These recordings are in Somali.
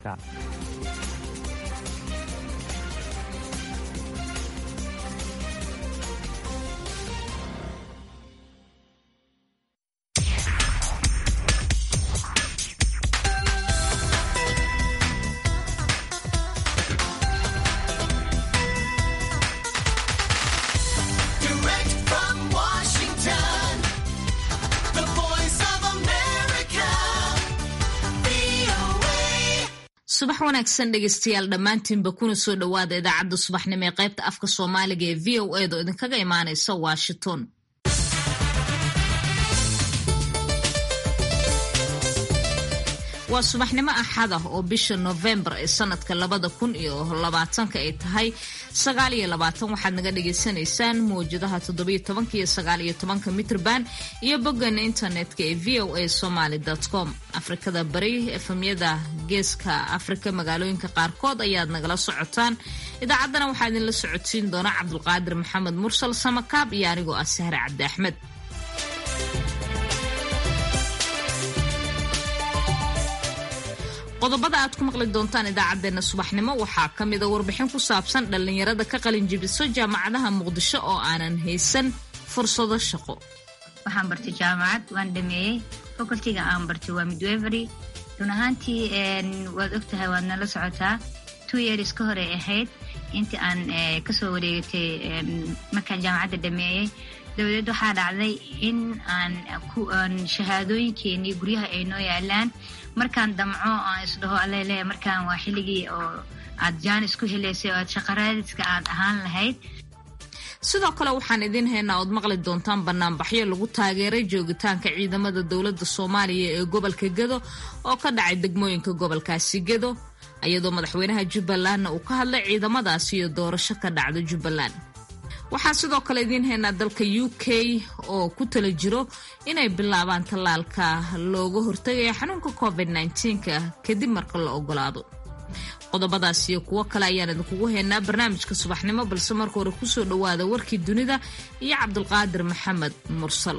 Direct from Washington, the voice of America, VOA. subax wanaagsan dhegeystayaal dhammaantiinba kuna soo dhowaada idaacadda subaxnimo ee qaybta afka soomaaliga ee v o edo idinkaga imaanaysa washington waa subaxnimo axad ah oo bisha novembar ee sanadka labada kun iyo labaatanka ay tahay sagaal iyo labaatan waxaad naga dhagaysanaysaan mawjadaha toddobiyo tobanka iyo sagaal iyo tobanka mitrban iyo boggeena internetka ee v o a somaly com afrikada bari efemyada geeska afrika magaalooyinka qaarkood ayaad nagala socotaan idaacaddana waxaa idinla socodsiin doona cabdulqaadir maxamed mursal samakaab iyo anigoo ah sahre cabdi axmed qodobada aad ku maqli doontaan idaacadeena subaxnimo waxaa ka mida warbixin ku saabsan dhallinyarada ka qalin jibiso jaamacadaha muqdisho oo aanan haysan fursado shaqo waxaan bartay jaamacad waan dhameeyey facultiga aan bartay waa midwevery run ahaantii waad ogtahay waad nala socotaa two years ka hore ahayd intii aan kasoo wareegatay markaan jaamacadda dhameeyey dabadeed waxaa dhacday in aan shahaadooyinkeenii guryaha ay noo yaalaan markaan damco aan isdhaho alele markaan waa xilligii oo aad jaanis ku helaysay oo aad shaqaraadiska aad ahaan lahayd sidoo kale waxaan idiin haynaa ood maqli doontaan banaanbaxyo lagu taageeray joogitaanka ciidamada dowladda soomaaliya ee gobolka gedo oo ka dhacay degmooyinka gobolkaasi gedo iyadoo madaxweynaha jubbalandna uu ka hadlay ciidamadaasi iyo doorasho ka dhacda jubbaland waxaan sidoo kale idiin haynaa dalka u k oo ku tala jiro inay bilaabaan tallaalka looga hortagaya xanuunka covid -ka kadib marka la ogolaado qodobadaas iyo kuwo kale ayaan idinkugu haynaa barnaamijka subaxnimo balse marka hore kusoo dhowaada warkii dunida iyo cabdulqaadir maxamed mursal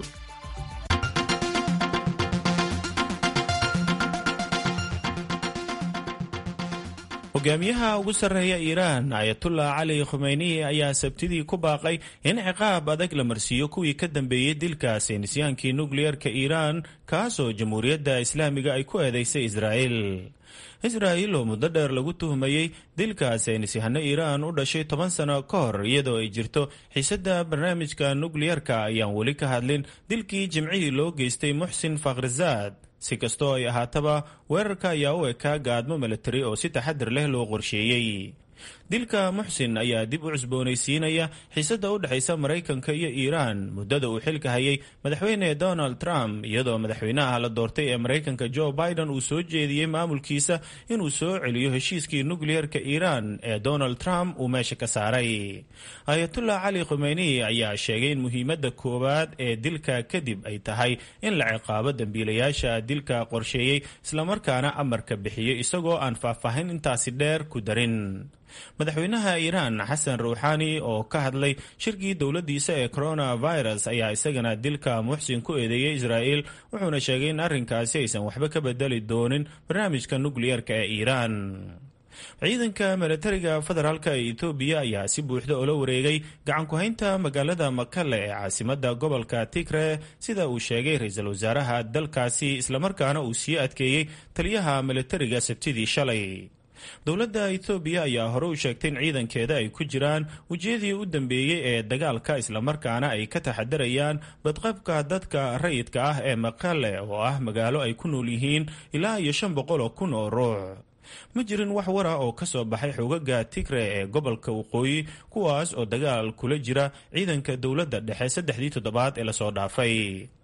hogaamiyaha ugu sarreeya iiraan ayatullah cali khumeyni ayaa sabtidii ku baaqay in ciqaab adag la marsiiyo kuwii ka dambeeyey dilka saynisyaankii nukliyerka iiraan kaasoo jamhuuriyadda islaamiga ay ku eedeysay israa'il israa'il oo muddo dheer lagu tuhmayey dilka saynisyahano iiraan u dhashay toban sano ka hor iyadoo ay jirto xiisadda barnaamijka nukliyerka ayaan weli ka hadlin dilkii jimcihii loo geystay muxsin fakhrizaad si kastoo ay ahaataba weerarka ayaa u ekaa gaadmo milatari oo si taxadir leh loo qorsheeyey dilka muxsin ayaa dib u cusboonaysiinaya xiisadda u dhexaysa maraykanka iyo iiraan muddada uu xilka hayay madaxweyne donald trump iyadoo madaxweynaha la doortay ee maraykanka joe biden uu soo jeediyey maamulkiisa inuu soo celiyo heshiiskii nukliyerka iiraan ee donald trump uu meesha ka saaray ayatullah cali khumeyni ayaa sheegay in muhiimadda koowaad ee dilka kadib ay tahay in la ciqaabo dembiilayaasha dilka qorsheeyey islamarkaana amarka bixiyey isagoo aan faahfaahin intaasi dheer ku darin madaxweynaha iiraan xasan ruuxaani oo ka hadlay shirkii dowladdiisa ee coronavirus ayaa isagana dilka muxsin ku eedeeyey israa'il wuxuuna sheegay in arrinkaasi aysan waxba ka bedeli doonin barnaamijka nukliyerka ee iiraan ciidanka milatariga federaalk ee etoobiya ayaa si buuxda ula wareegay gacan ku-haynta magaalada makale ee caasimada gobolka tigre sida uu sheegay ra-iisul wasaaraha dalkaasi islamarkaana uu sii adkeeyey taliyaha milatariga sabtidii shalay dowladda etoobiya ayaa hore u sheegtay in ciidankeeda ay ku jiraan wejiyadii u dambeeyey ee dagaalka islamarkaana ay ka taxadarayaan badqabka dadka rayidka ah ee maqale oo ah magaalo ay ku nool yihiin ilaa iyo shan boqol oo kun oo ruux ma jirin wax wara oo ka soo baxay xogaga tigre ee gobolka waqooyi kuwaas oo dagaal kula jira ciidanka dowladda dhexe saddexdii toddobaad ee lasoo dhaafay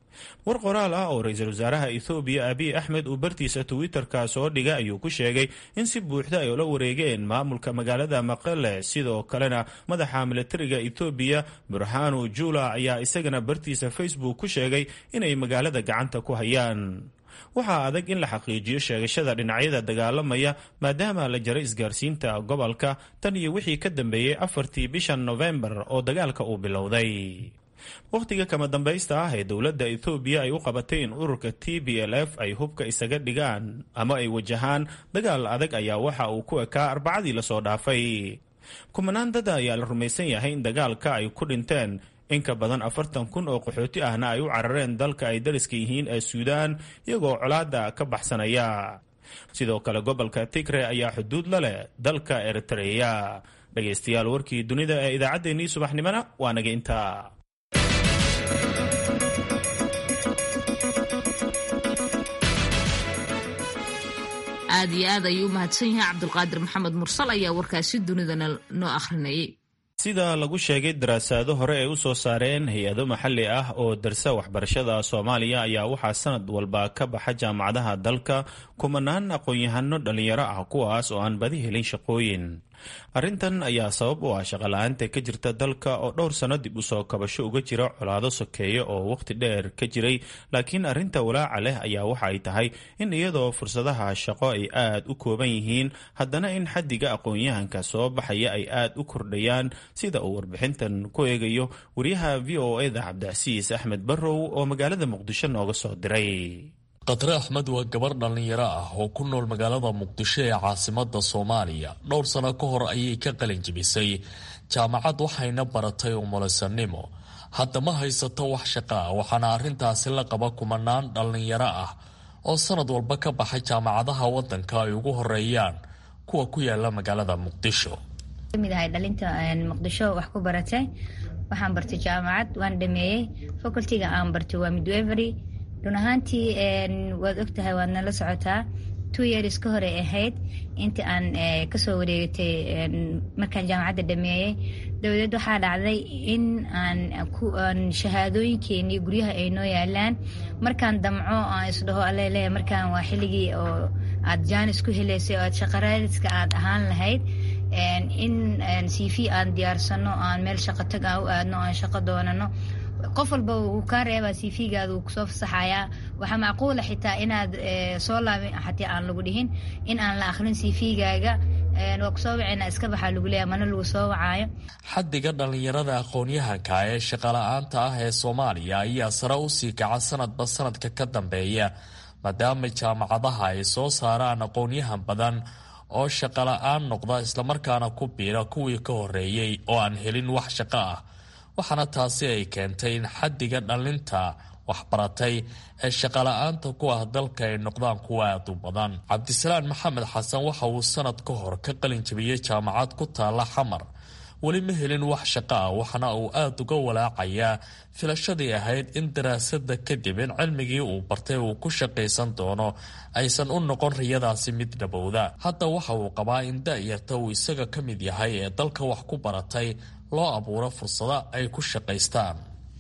war qoraal ah oo ra-iisul wasaaraha ethoobiya abiy axmed uu bartiisa twitter-ka soo dhigay ayuu ku sheegay in si buuxda ay ula wareegeen maamulka magaalada maqale sidoo kalena madaxa milatariga ethoobiya burhanu jula ayaa isagana bartiisa facebook ku sheegay inay magaalada gacanta ku hayaan waxaa adag in la xaqiijiyo sheegashada dhinacyada dagaalamaya maadaama la jaray isgaarsiinta gobolka tan iyo wixii ka dambeeyey afartii bishan nofembar oo dagaalka uu bilowday wakhtiga kama dambaysta ah ee dowladda ethoobiya ay u qabatay in ururka t b l f ay hubka isaga dhigaan ama ay wajahaan dagaal adag ayaa waxa uu ku ekaa arbacadii lasoo dhaafay kumanaan dada ayaa la rumaysan yahay in dagaalka ay ku dhinteen in ka badan afartan kun oo qaxooti ahna ay u carareen dalka ay dariska yihiin ee suudaan iyagoo colaada ka baxsanaya sidoo kale gobolka tigre ayaa xuduud la leh dalka eritreya dhegaystayaal warkii dunida ee idaacaddeenii subaxnimona waa naga intaa aad iyo aad ayuu u mahadsan yahay cabdulqaadir maxamed mursal ayaa warkaasi dunidana noo akhrinayay sida lagu sheegay daraasaado hore ay u soo saareen hay-ado maxalli ah oo darsa waxbarashada soomaaliya ayaa waxaa sanad walba ka baxa jaamacadaha dalka kumanaan aqoon-yahano dhallinyaro ah kuwaas oo aan badi helin shaqooyin arrintan ayaa sabab u ah shaqala-aanta ka jirta dalka oo dhowr sanno dib u soo kabasho uga jira colaado sokeeya oo wakhti dheer ka jiray laakiin arrinta walaaca leh ayaa waxa ay tahay in iyadoo fursadaha shaqo ay aad u kooban yihiin haddana in xaddiga aqoon-yahanka soo baxaya ay aad u kordhayaan sida uu warbixintan ku eegayo wariyaha v o eda cabdicasiis axmed barrow oo magaalada muqdisho nooga soo diray khatre axmed waa gabar dhallinyaro ah oo ku nool magaalada muqdisho ee caasimada soomaaliya dhowr sano ka hor ayay ka qalin jebisay jaamacad waxayna baratay umulisanimo hadda ma haysato wax shaqa ah waxaana arrintaasi la qaba kumanaan dhallinyaro ah oo sanad walba ka baxay jaamacadaha wadanka ay ugu horeeyaan kuwa ku yaala magaalada muqdisho kamid ahay dhalinta muqdisho wax ku baratay waxaan bartay jaamacad waan dhameeyey facultiga aan bartay waa midwevery run ahaantii waad ogtahay waad nala socotaa two years ka hore ahayd intii aan kasoo wareegatay markaan jaamacadda dhameeyey dabadeed waxaa dhacday in aan shahaadooyinkeenii guryaha ay noo yaalaan markaan damco aan isdhaho alele markaan waa xilligii oo aad jaanis ku heleysay oo aad shaqaraadiska aad ahaan lahayd in c v aan diyaarsano aan meel shaqo tag aan u aadno aan shaqo doonano qof walba wuu kaa reebaa c v-gaada wuu kusoo fasaxayaa waxaa macquula xitaa inaad soo laabin xataa aan lagu dhihin in aan la akhrin c v-gaaga waa kusoo wacayna iska baxaa lagu leeya mana lagu soo wacaayo xaddiga dhallinyarada aqoon-yahanka ee shaqala-aanta ah ee soomaaliya ayaa sare u sii kaca sanadba sanadka ka dambeeya maadaama jaamacadaha ay soo saaraan aqoon-yahan badan oo shaqala-aan noqda islamarkaana ku biira kuwii ka horeeyey oo aan helin wax shaqo ah waxaana taasi ay keentay in xaddiga dhallinta waxbaratay ee shaqala-aanta ku ah dalka ay noqdaan kuwa aad u badan cabdisalaan maxamed xasan waxa uu sanad ka hor ka qalin jabiyey jaamacad ku taalla xamar weli ma helin wax shaqo ah waxaana uu aada uga walaacayaa filashadii ahayd in daraasada kadib in cilmigii uu bartay uu ku shaqaysan doono aysan u noqon riyadaasi mid dhabowda hadda waxa uu qabaa in da-yarta uu isaga ka mid yahay ee dalka wax ku baratay loo abuuro fursado ay ku shaqaystaan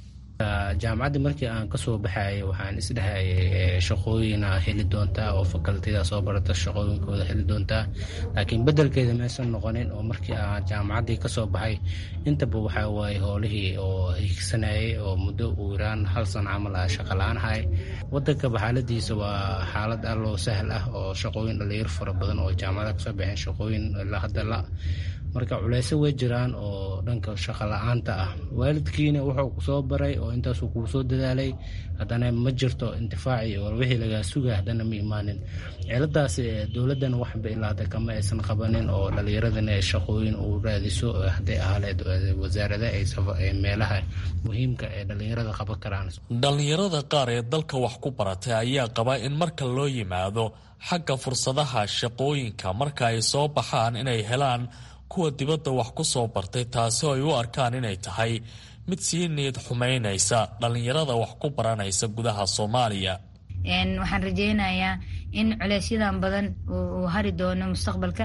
jaamacaddii markii aan kasoo baxayay waxaan isdhehayay shaqooyina heli doontaa oo fakaltida soo barata shaqooyinkooda heli doontaa laakiin bedelkeeda maysan noqonin oo markii aan jaamacaddii kasoo baxay intaba waxaa waaye howlihii oo higsanayay oo muddo uu iraan hal sano camal ah shaqala-aan ahay wadankaba xaaladiisa waa xaalad alloo sahal ah oo shaqooyin dhalinyaro fara badan oo jaamacada kasoo baxeen shaqooyin ilaa hadda la marka culeyso way jiraan oo dhanka shaqo la-aanta ah waalidkiina wuxuu kusoo baray oo intaasuu kuu soo dadaalay haddana ma jirto intifaaci oo wixii lagaa sugay haddana ma imaanin ciladaas dowladdan waxba ilaada kama aysan qabanin oo dhallinyaradana shaqooyin uu raadiso hadday ahaaleed wasaarada ay meelaha muhiimka ee dhallinyarada qaban karaan dhallinyarada qaar ee dalka wax ku baratay ayaa qaba in marka loo yimaado xagga fursadaha shaqooyinka marka ay soo baxaan inay helaan kuwa dibadda wax ku soo bartay taasi oo ay u arkaan inay tahay mid sii niyad xumaynaysa dhallinyarada wax ku baranaysa gudaha soomaaliya waxaan rajeynayaa in culeysyadan badan uu hari doono mustaqbalka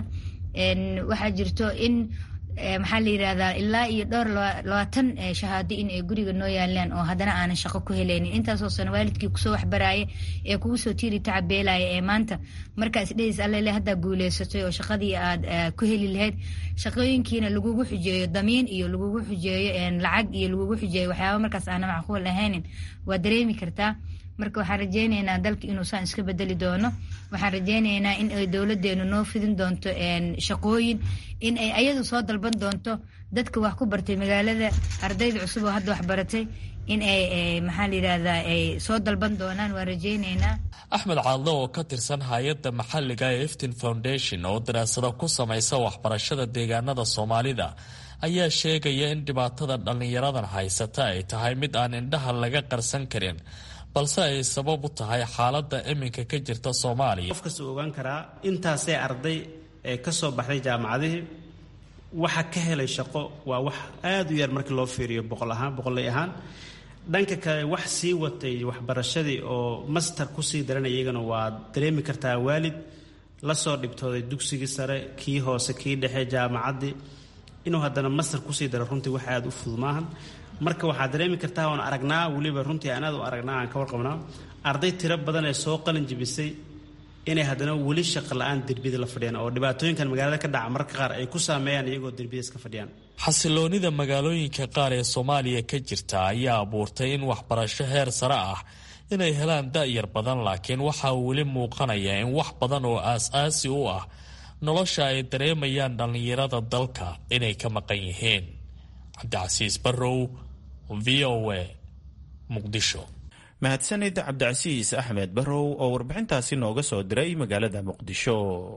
waxaa jirto in maxaa la yirahdaa ilaa iyo dhowr labaatan shahaado in ay guriga noo yaalaan oo haddana aanan shaqo ku helaynin intaasoo sana waalidkii kusoo waxbaraaye ee kugu soo tiiri tacabeelaya ee maanta markaas dhehis allele haddaa guuleysatay oo shaqadii aad ku heli lahayd shaqooyinkiina lagugu xujeeyo damiin iyo lagugu xujeeyo lacag iyo lagugu xujeeyo waxyaaba markaas aana macquul ahaynin waa dareemi kartaa marka waxaan rajeyneynaa dalka inuu saan iska bedeli doono waxaan rajeyneynaa in ay dowladeenu noo fidin doonto shaqooyin in ay ayadu soo dalban doonto dadka wax ku bartay magaalada ardayda cusub oo hadda wax baratay in ay maxaa la yidhahdaa ay soo dalban doonaan waan rajeyneynaa axmed caadle oo ka tirsan hay-adda maxalliga ee eftin foundation oo daraasado ku samaysa waxbarashada deegaanada soomaalida ayaa sheegaya in dhibaatada dhallinyaradan haysata ay tahay mid aan indhaha laga qarsan karin balse ay sabab u tahay xaaladda iminka ka jirta soomaaliya qof kasta ogaan karaa intaasee arday ee ka soo baxday jaamacadihii waxa ka helay shaqo waa wax aada u yar markii loo fiiriyo boqol ahaan boqolley ahaan dhanka kale wax sii watay waxbarashadii oo master kusii daranay iyagana waa dareemi kartaa waalid la soo dhibtooday dugsigii sare kii hoose kii dhexe jaamacaddii inuu haddana master kusii daro runtii wax aada u fudud maahan marka waxaad dareemi kartaa oon aragnaa weliba runtii aan aad u aragnaa aan ka warqabnaa arday tiro badan ee soo qalin jibisay inay haddana weli shaqo la-aan derbiyada la fadhiyaan oo dhibaatooyinkan magaalada ka dhaca mararka qaar ay ku saameeyaan iyagoo derbiyada iska fadhiyaan xasiloonida magaalooyinka qaar ee soomaaliya ka jirta ayaa abuurtay in waxbarasho heer sare ah inay helaan da-yar badan laakiin waxaa weli muuqanaya in wax badan oo aas-aasi u ah nolosha ay dareemayaan dhallinyarada dalka inay ka maqan yihiin cabdicasiis barrow v o a muqdisho mahadsanid cabdicasiis axmed barrow oo warbixintaasi nooga soo diray magaalada muqdisho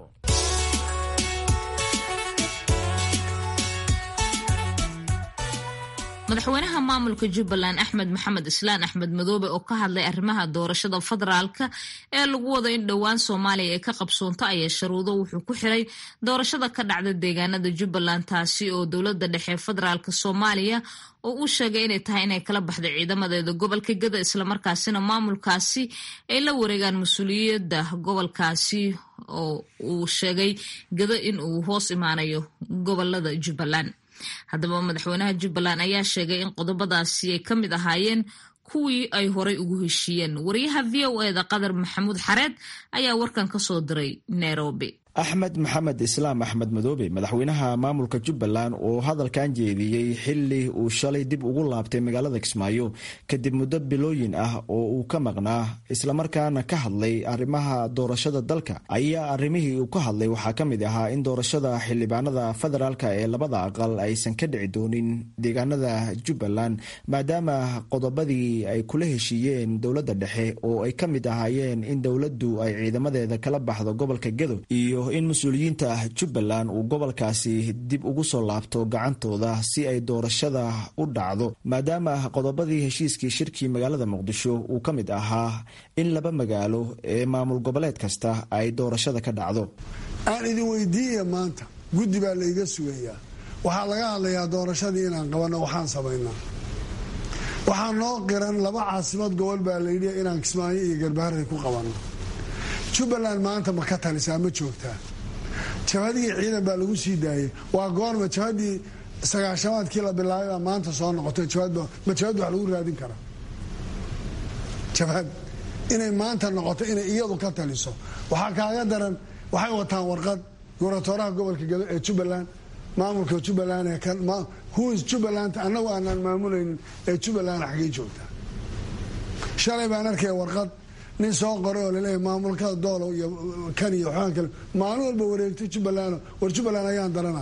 madaxweynaha maamulka jubbaland axmed maxamed islaan axmed madoobe oo ka hadlay arrimaha doorashada federaalka ee lagu wado in dhowaan soomaaliya ay ka qabsoonto ayaa sharuudo wuxuu ku xiray doorashada ka dhacda deegaanada jubbaland taasi oo dowlada dhexe federaalk soomaaliya oo uu sheegay inay tahay inay kala baxday ciidamadeeda gobolka gada islamarkaasina maamulkaasi ay la wareegaan mas-uuliyadda gobolkaasi oo uu sheegay gado in uu hoos imaanayo gobolada jubbaland haddaba madaxweynaha jubbaland ayaa sheegay in qodobadaasi ay ka mid ahaayeen kuwii ay horay ugu heshiiyeen wariyaha v o eda qadar maxamuud xareed ayaa warkan ka soo diray nairobi axmed maxamed islaam axmed madoobe madaxweynaha maamulka jubbaland oo hadalkan jeediyey xili uu shalay dib ugu laabtay magaalada kismaayo kadib muddo bilooyin ah oo uu ka maqnaa islamarkaana ka hadlay arrimaha doorashada dalka ayaa arrimihii uu ka hadlay waxaa ka mid ahaa in doorashada xildhibaanada federaalka ee labada aqal aysan ka dhici doonin deegaanada jubbaland maadaama qodobadii ay kula heshiiyeen dowladda dhexe oo ay ka mid ahaayeen in dowladdu ay ciidamadeeda kala baxdo gobolka gedo iyo in mas-uuliyiinta jubbaland uu gobolkaasi dib ugu soo laabto gacantooda si ay doorashada u dhacdo maadaama qodobadii heshiiskii shirkii magaalada muqdisho uu ka mid ahaa in laba magaalo ee maamul goboleed kasta ay doorashada ka dhacdo aan idin weydiiya maanta guddi baa layga sugayaa waxaa laga hadlayaa doorashadii inaan qabanno waxaan samaynaa waxaa noo qiran laba caasimad gobol baa layidhi inaan kismaayo iyo garbaharey ku qabanno jubbaland maanta ma ka talisaa ma joogtaa jabhadii ciidan baa lagu sii daayay waa goorma jabhadii sagaashamaadkii la bilaabay baa maanta soo noqotay ma jabhad wax lagu raadin karaa jabhad inay maanta noqoto inay iyadu ka taliso waxaa kaaga daran waxay wataan warqad gobratooraha gobolka gado ee jubbaland maamulka jubbaland ee huis jubbaland annagu aanaan maamulaynin ee jubbaland xaggay joogtaa shalay baan arkaya warqad nin soo qoray oo laleeyahy maamulkada doolow iyo kan iyo waxbaan kale maalin walba wareegtay jubbaland war jubbaland ayaan darana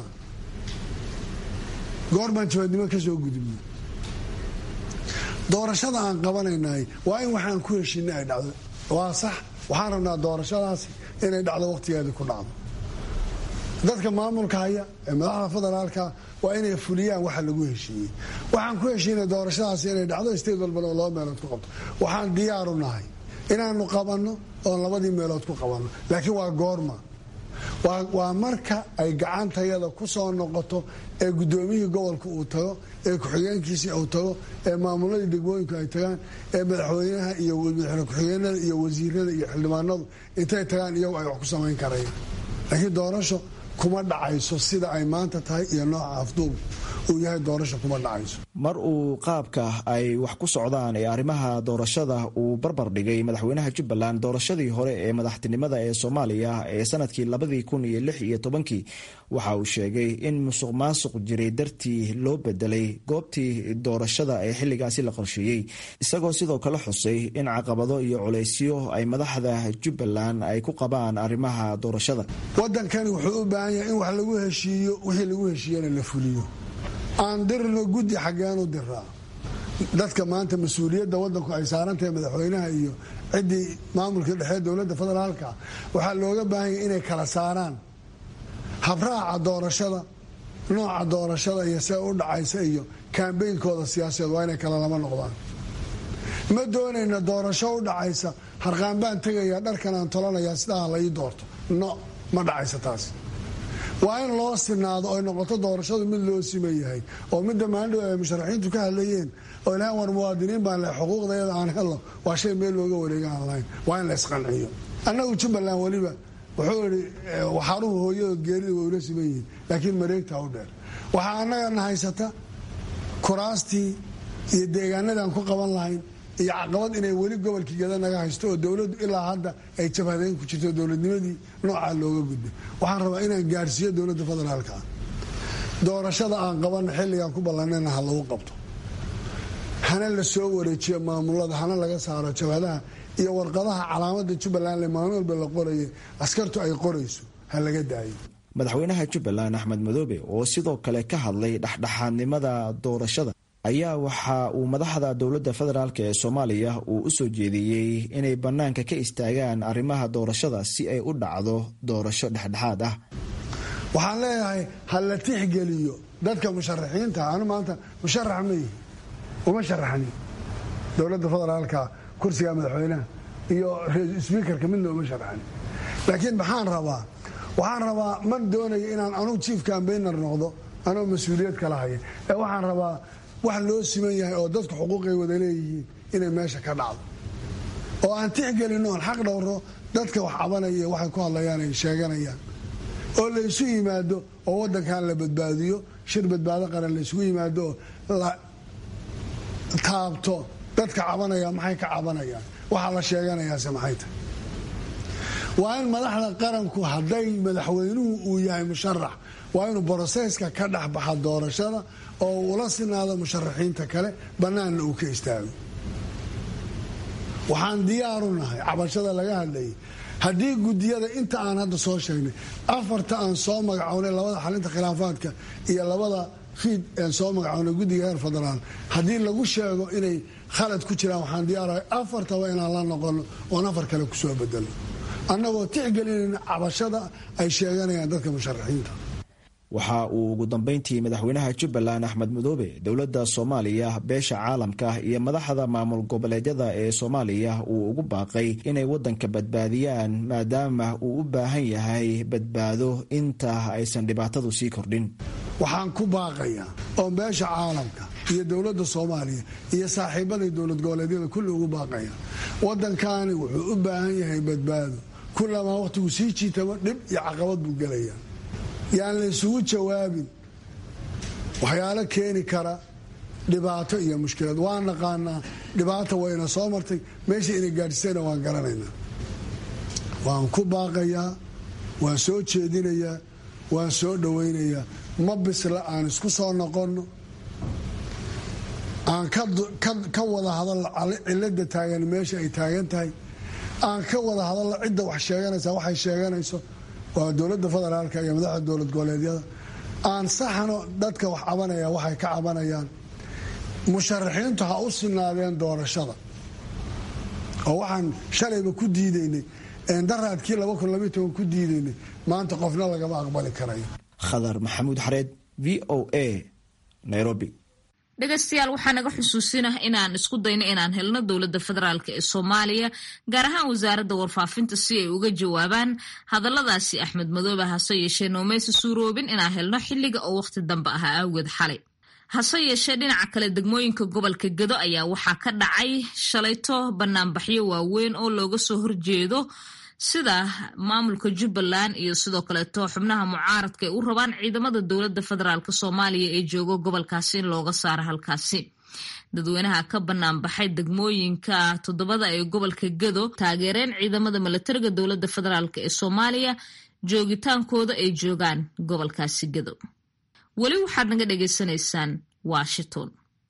goor baan jabadnimo ka soo gudubnay doorashada aan qabanaynay waa in waxaan ku heshinay ay dhacdo waa sax waxaan rabnaa doorashadaasi inay dhacdo waqtigeedii ku dhacdo dadka maamulka haya ee madaxda federaalka waa inay fuliyaan waxa lagu heshiiyey waxaan ku heshiinay doorashadaasi inay dhacdo state walbana oo laba meelood ku qabto waxaan diyaaru nahay inaanu qabanno oon labadii meelood ku qabanno laakiin waa goorma waa marka ay gacantayada ku soo noqoto ee guddoomiyihii gobolka uu tago ee ku-xigeenkiisii uu tago ee maamuladii degmooyinku ay tagaan ee madaxweynaha iyo madaxweyne ku-xigeenada iyo wasiirada iyo xildhibaanadu intay tagaan iyagu ay wax ku samayn karayaan laakiin doorasho kuma dhacayso sida ay maanta tahay iyo nooca afduub uu yahay doorasho kuma dhacayso mar uu qaabka ay wax ku socdaan ee arrimaha doorashada uu barbar dhigay madaxweynaha jubbaland doorashadii hore ee madaxtinimada ee soomaaliya ee sanadkii labadii kun iyo lix iyo tobankii waxa uu sheegay in musuq maasuq jiray dartii loo bedelay goobtii doorashada ee xilligaasi la qorsheeyey isagoo sidoo kale xusay in caqabado iyo culaysyo ay madaxda jubbaland ay ku qabaan arrimaha doorashada wadankani wuxuu u baahan yahay in wax lagu heshiiyo wixii lagu heshiiyana la fuliyo aan dirno guddi xaggeenu diraa dadka maanta mas-uuliyadda wadanku ay saarantahay madaxweynaha iyo ciddii maamulka dhexe dowladda federaalka waxaa looga baahan yahay inay kala saaraan habraaca doorashada nooca doorashada iyo see u dhacaysa iyo kaambeynkooda siyaasadeed waa inay kala lama noqdaan ma doonayna doorasho u dhacaysa harqaan baan tegaya dharkan aan tolanayaa sidaa la ii doorto no ma dhacaysa taas waa in loo sinaado oy noqoto doorashadu mid loo siman yahay oo midda maandhow ay musharaxiintu ka hadlayeen oo ilahan war muwaadiniin baan le xuquuqdayada aan helo waa shay meel looga wareega aan lahayn waa in la isqanciyo annagu jubbaland weliba wuxuu idhi waxaaruhu hooyadood geerida way ula siman yihiin laakiin mareegtaa u dheer waxaa annagana haysata kuraastii iyo deegaanadaan ku qaban lahayn iyo caqabad inay weli gobolkii gada naga haysto oo dowladdu ilaa hadda ay jabhadeyn ku jirto dowladnimadii noocaa looga gudbay waxaan rabaa inaan gaarsiiyo dowladda federaalka ah doorashada aan qabanna xilligaan ku ballanayna ha lagu qabto hana la soo wareejiyo maamulada hana laga saaro jabhadaha iyo warqadaha calaamada jubbaland le maalin walba la qoraya askartu ay qorayso ha laga daayo madaxweynaha jubbaland axmed madoobe oo sidoo kale ka hadlay dhexdhexaadnimada doorashada ayaa waxa uu madaxda dowladda federaalk ee soomaaliya uu u soo jeediyey inay bannaanka ka istaagaan arrimaha doorashada si ay u dhacdo doorasho dhexdhexaad ah waxaan leeyahay ha la tixgeliyo dadka musharaxiinta anu maanta musharax ma yihi uma sharaxni dowladda federaalka kursiga madaxweynaha iyo sbiikarka midna uma sharaxni laakiin maxaan rabaa waxaan rabaa ma doonayo inaan anugu chief cambainer noqdo anoo mas-uuliyad kala haya ee waxaan rabaa wax loo siman yahay oo dadku xuquuqay wada leeyihiin inay meesha ka dhacdo oo aan tixgelino oon xaq dhowro dadka wax cabanaya iyo waxay ku hadlayaan ay sheeganayaan oo la isu yimaado oo wadankan la badbaadiyo shir badbaado qaran la isugu yimaado oo la taabto dadka cabanaya maxay ka cabanayaan waxaa la sheeganayaase maxay tahay waa in madaxda qaranku hadday madaxweynuhu uu yahay musharax waa inuu broseska ka dhexbaxa doorashada oo ula sinaado musharaxiinta kale bannaanna uu ka istaago waxaan diyaaru nahay cabashada laga hadlayay haddii gudiyada inta aan hadda soo sheegnay afarta aan soo magacownay labada xalinta khilaafaadka iyo labada fiid aan soo magacownay guddiga heer federaal haddii lagu sheego inay khalad ku jiraan waxaan diyaarahay afartaba inaan la noqono oon afar kale kusoo bedelo annagoo tixgelinayna cabashada ay sheeganayaan dadka musharaxiinta waxa uu ugu dambeyntii madaxweynaha jubbaland axmed madoobe dowladda soomaaliya beesha caalamka iyo madaxda maamul goboleedyada ee soomaaliya uu ugu baaqay inay wadanka badbaadiyaan maadaama uu u baahan yahay badbaado inta aysan dhibaatadu sii kordhin waxaan ku baaqayaa oo beesha caalamka iyo dowladda soomaaliya iyo saaxiibadii dowlad goboleedyada kulli ugu baaqaya waddankani wuxuu u baahan yahay badbaado kullamaa wakhtigu sii jiitamo dhib iyo caqabad buu gelaya yaan la isugu jawaabin waxyaalo keeni kara dhibaato iyo mushkilad waan naqaanaa dhibaata wayna soo martay meesha inay gaadhisayna waan garanaynaa waan ku baaqayaa waan soo jeedinayaa waan soo dhowaynayaa ma bisla aan isku soo noqonno aan ka wada hadalno cilada taagan meesha ay taagan tahay aan ka wada hadalno cidda wax sheeganaysa waxay sheeganayso waa dowladda federaalka iyo madaxda dowlad goboleedyada aan saxno dadka wax cabanaya waxay ka cabanayaan musharaxiintu ha u sinaadeen doorashada oo waxaan shalayba ku diidaynay daraadkii ku diidaynay maanta qofna lagama aqbali karayo khadar maxamuud xareed v o a nairobi dhegaystayaal waxaa naga xusuusinah inaan isku dayno inaan helno dowladda federaalk ee soomaaliya gaar ahaan wasaaradda warfaafinta si ay uga jawaabaan hadalladaasi axmed madoobe hase yeeshee noomaysa suuroobin inaan helno xilliga oo wakhti dambe ahaa awgeed xalay hase yeeshee dhinaca kale degmooyinka gobolka gedo ayaa waxaa ka dhacay shalayto banaanbaxyo waaweyn oo looga soo horjeedo sida maamulka jubbaland iyo sidoo kaleeto xubnaha mucaaradka ay u rabaan ciidamada dowladda federaalk soomaaliya ee jooga gobolkaasi in looga saaro halkaasi dadweynaha ka bannaan baxay degmooyinka toddobada ee gobolka gado taageereen ciidamada milatariga dowladda federaalk ee soomaaliya joogitaankooda ay joogaan gobolkaasi gado weli waxaad naga dhagaysanaysaan washington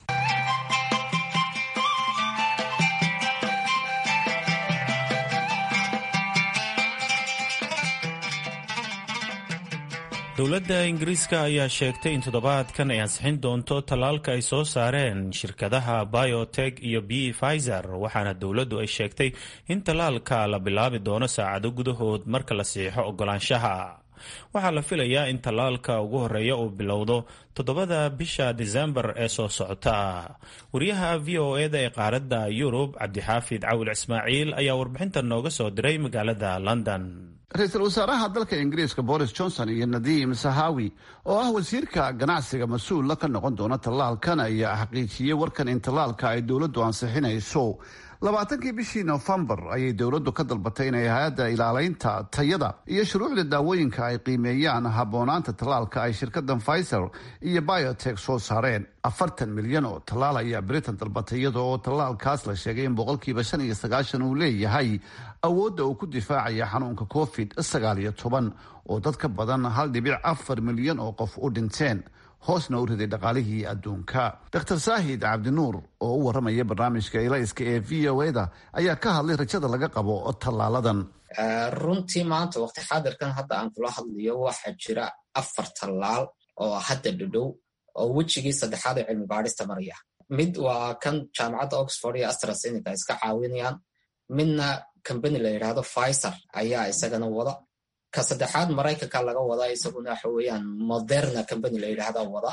dowladda ingiriiska ayaa sheegtay in toddobaadkan ay ansixin doonto tallaalka ay soo saareen shirkadaha biotek iyo b pfizer waxaana dowladdu ay sheegtay in tallaalka la bilaabi doono saacado gudahood marka la siixo ogolaanshaha waxaa la filayaa in tallaalka ugu horeeya uu bilowdo toddobada bisha disembar ee soo socota wariyaha v o eda ee qaaradda yurub cabdixaafid cawil ismaaciil ayaa warbixinta nooga soo diray magaalada london ra-iisul wasaaraha dalka ingiriiska boris johnson iyo nadiim sahawi oo ah wasiirka ganacsiga mas-uula ka noqon doona tallaalkan ayaa xaqiijiyey warkan in tallaalka ay dowladdu ansixinayso labaatankii bishii nofembar ayay dowladdu ka dalbatay inay hay-adda ilaaleynta tayada iyo shuruucda daawooyinka ay qiimeeyaan habboonaanta tallaalka ay shirkadan pfizer iyo biotek soo saareen afartan milyan oo tallaal ayaa britain dalbatay iyada oo tallaalkaas la sheegay in boqolkiiba shan iyo sagaashan uu leeyahay awoodda uu ku difaacaya xanuunka covid sagaal iyo toban oo dad ka badan hal dhibic afar milyan oo qof u dhinteen hoosna u riday dhaqaalihii adduunka dr saahid cabdinuur oo u waramaya barnaamijka ilayska ee v o eda ayaa ka hadlay rajada laga qabo tallaaladan runtii maanta waqti xaadirkan hadda aan kula hadlayo waxaa jira afar tallaal oo hadda dhadhow oo wejigii saddexaad ee cilmi baadhista maraya mid waa kan jaamacadda oxford iyo astrasenica iska caawinayaan midna combany la yidhaahdo pfizer ayaa isagana wada ka saddexaad maraykanka laga wada isaguna waxa weeyaan moderna combany la yidhahda wada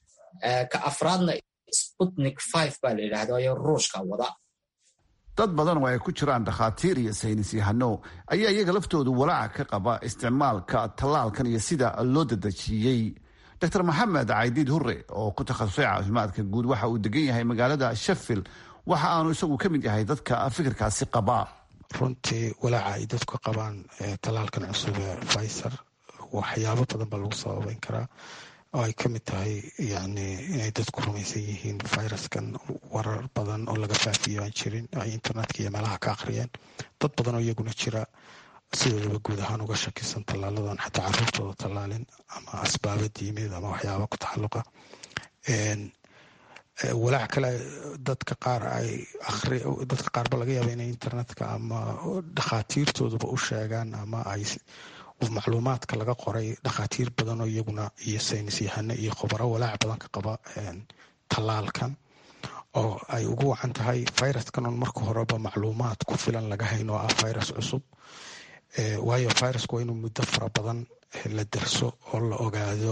ka afraadna sputnik five baa la yidhahda ayo ruushka wada dad badan oo ay ku jiraan dhakhaatiir iyo saynis yahano ayaa iyaga laftoodu walaaca ka qaba isticmaalka tallaalkan iyo sida loo dadejiyey dr maxamed caydiid hure oo ku takhasusay caafimaadka guud waxa uu degan yahay magaalada sheffield waxa aanu isagu ka mid yahay dadka fikirkaasi qaba runtii walaaca ay dadku qabaan tallaalkan cusub ee pfizer waxyaabo badan baa lagu sababeyn karaa oo ay ka mid tahay yani inay dadku rumaysan yihiin viruskan warar badan oo laga faafiyo aan jirin ay internetka iyo meelaha ka akhriyeen dad badan oo iyaguna jira sidoodaba guud ahaan uga shakisan tallaaladan xataa caruurtooda tallaalin ama asbaaba diimeed ama waxyaaba ku taxalluqa walaac kale dadka qaar ay ari dadka qaarba laga yaaba inay internetka ama dhakhaatiirtooduba u sheegaan ama ay macluumaadka laga qoray dhakhaatiir badan oo iyaguna iyo saynis yahano iyo khubaro walaac badan ka qaba tallaalkan oo ay ugu wacan tahay viruskan on marka horeba macluumaad ku filan laga hayn oo ah virus cusub waayo virusku waa inuu muddo fara badan la derso oo la ogaado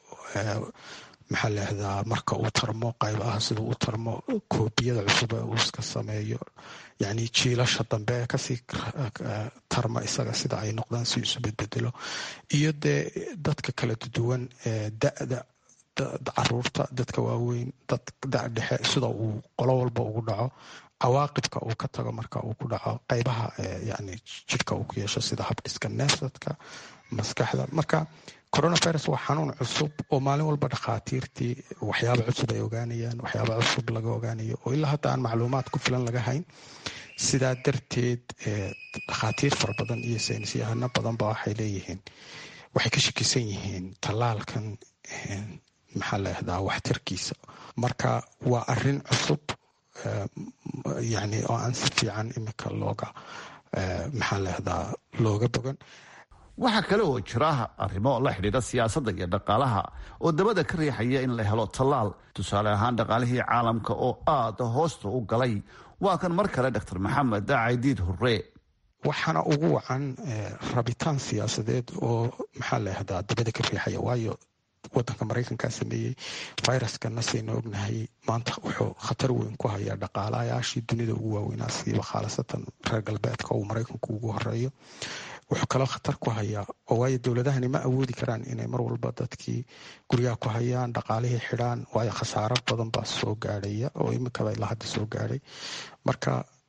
maxaa laahdaa marka uu tarmo qayb ah sida u tarmo koobiyada cusub ee uu iska sameeyo yani jiilasha dambe ee kasii tarma isaga sida ay noqdaan si isu bedbedelo iyo dee dadka kala duwan da-da caruurta dadka waaweyn dad da dhexe sida uu qolo walba ugu dhaco cawaaqibka uu ka tago marka uu ku dhaco qaybaha yani jidhka uu ku yeesho sida habdhiska neefsadka maskaxda marka coronavirus waa xanuun cusub oo maalin walba dhakhaatiirtii waxyaaba cusub ay ogaanayaan waxyaaba cusub laga ogaanayo oo ilaa hadda aan macluumaad ku filan laga hayn sidaa darteed dhakhaatiir fara badan iyo saynis yahano badanba waxay leeyihiin waxay ka shakisan yihiin tallaalkan maxaa laahdaa waxtarkiisa marka waa arin cusub yani oo aan si fiican imika looga maxaa laahdaa looga bogan waxaa kale oo jira arrimo la xidhiidha siyaasadda iyo dhaqaalaha oo dabada ka riixaya in la helo tallaal tusaale ahaan dhaqaalihii caalamka oo aada hoosta u galay waa kan mar kale dr maxamed caydiid hurre waxaana ugu wacan rabitaan siyaasadeed oo maxaa laahdaa dabada ka riixaya waayo wadanka maraykankaa sameeyey viruskana saynu ognahay maanta wuxuu khatar weyn ku hayaa dhaqaalayaashii dunida ugu waaweynaa siiba khaalasatan reer galbeedka uu maraykanku ugu horeeyo wuxuu kaloo khatar ku hayaa oo waayo dowladahani ma awoodi karaan inay mar walba dadkii guryaha ku hayaan dhaqaalihii xidhaan waayo khasaaro badan baa soo gaadhaya oo imikaba ilaa hadda soo gaadhay marka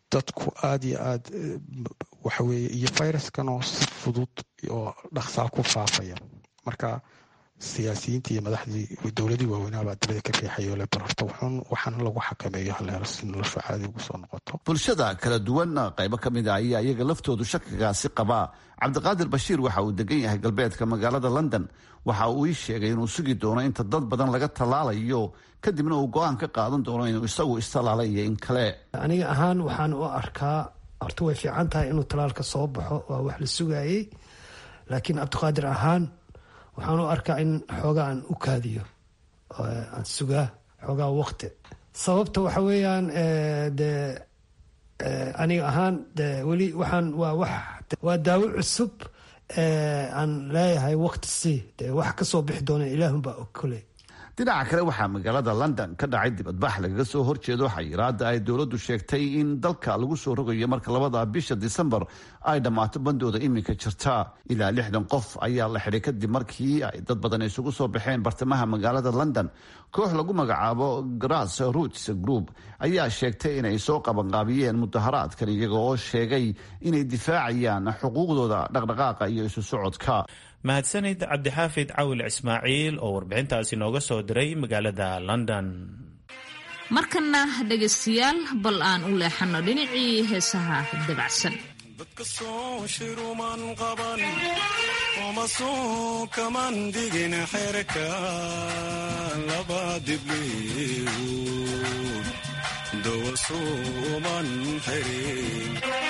dadku aada iyo aad waxaweye iyo fayraskanoo si fudud oo dhaqsaa ku faafaya marka siyaasiyiintii iyo madaxdii dowladii waaweynaabaa dabada ka riixayo le bararto wuxuun waxaana lagu xakameeyo haleelo si noloshu caadi ugu soo noqoto bulshada kala duwan qaybo ka mid a ayaa iyaga laftoodu shakigaasi qabaa cabdiqaadir bashiir waxa uu degan yahay galbeedka magaalada london waxa uu ii sheegay inuu sugi doono inta dad badan laga tallaalayo kadibna uu go-aan ka qaadan doono inuu isagu istallaalay iyo in kale aniga ahaan waxaan u arkaa horta way fiican tahay inuu talaalka soo baxo waa wax la sugayey laakiin cabdiqaadir ahaan waxaan u arkaa in xoogaa aan u kaadiyo aan sugaa xoogaa waqti sababta waxa weeyaan de aniga ahaan de weli waxaan waa wax waa daawo cusub aan leeyahay waqti si de wax kasoo bixi doona ilaahunbaa og kole dhinaca kale waxaa magaalada london ka dhacay dibadbax lagaga soo horjeedo xayiraada ay dowladdu sheegtay in dalka lagu soo rogayo marka labada bisha disembar ay dhammaato bandooda iminka jirta ilaa lixdan qof ayaa la xidhay kadib markii ay dad badan isugu soo baxeen bartamaha magaalada london koox lagu magacaabo grass roots group ayaa sheegtay inay soo qabanqaabiyeen mudaharaadkan iyaga oo sheegay inay difaacayaan xuquuqdooda dhaqdhaqaaqa iyo isu socodka mahadsanid cabdixaafid cawil ismaaciil oo warbixintaasi nooga soo diray magaalada london markana dhegaystayaal bal aan u leexano dhinacii heesaha dabacsan dadka soo shiruman qaban oma soo kaman digin xerka laba dibliiwud dawa suuman xirin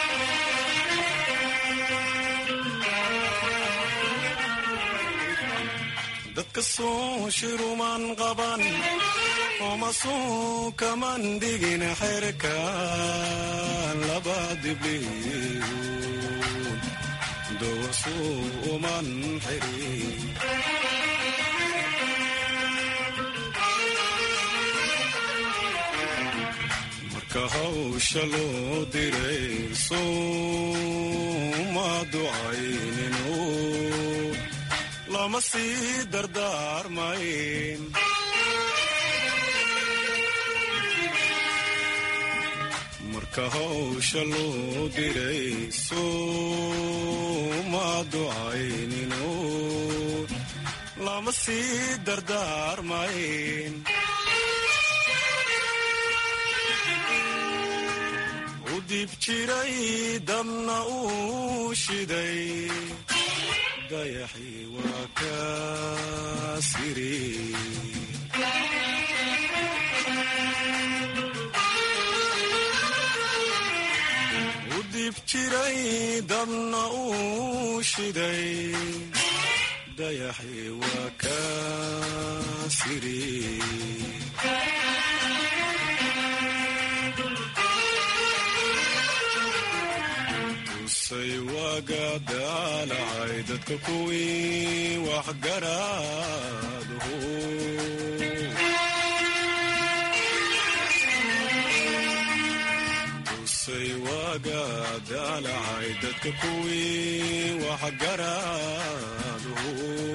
dadka soo shiruman qaban oma soo kaman digin xerka laba dibliiwud dawa suuman xirin marka hawsha loo diray sooma ducayninu lama sii dardaarmayn marka hawsha loo diray sooma ducayninu lama sii dardaarmayn u dib jiray dabna uu shiday dayaxii waa ka siri u dib jiray dabna uu shiday dayaxii waa ka siri tusay waaga daalacay dadka kuwii waxgaraadhu tusay waaga daalacay dadka kuwii waxgaraadhu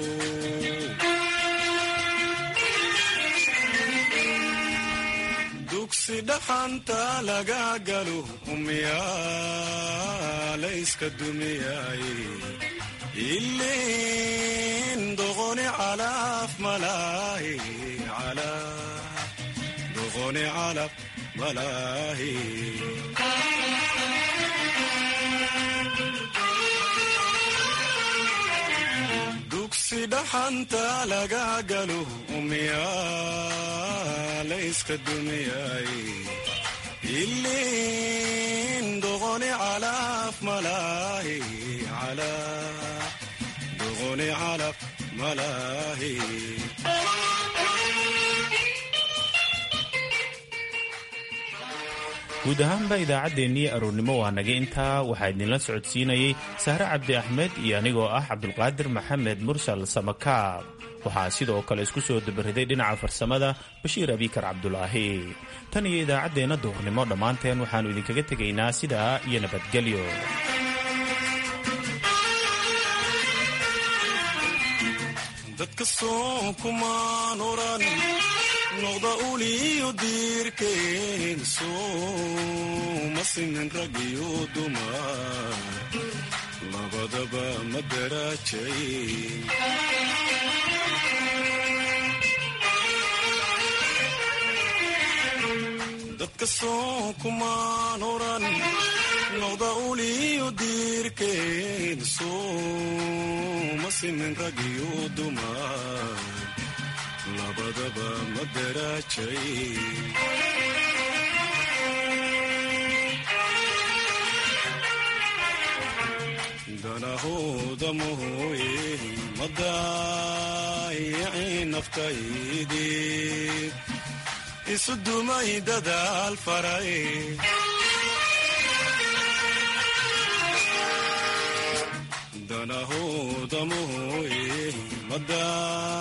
dugsi dhaxanta laga galo umyaalayska dumiyay ilin doqoni calaf malaahi doqoni calaf malaahi dugsi dhaxanta laga galo umyaalayska dumiyay ilin doqoni calaf malaahi doqoni calaf malaahi guud ahaanba idaacaddeenii aroornimo waa naga intaa waxaa idinla socodsiinayey sahre cabdi axmed iyo anigoo ah cabdulqaadir maxamed mursal samakaab waxaa sidoo kale isku soo dabariday dhinaca farsamada bashiir abikar cabdulaahi tan iyo idaacaddeenna duhurnimo dhammaanteen waxaannu idinkaga tegaynaa sidaa iyo nabadgelyo dadka soo kumaan oran noqda uliyo diirkeen sooma simin rag iyo dumar labadaba ma daraajay dadka soo kumaan oran noqda uliyo diirkeen sooma simin rag iyo dumar labadaba ma daraajay danahooda mooye ma daayicin naftaydii isu dumay dadaal faray danahooda mooye ma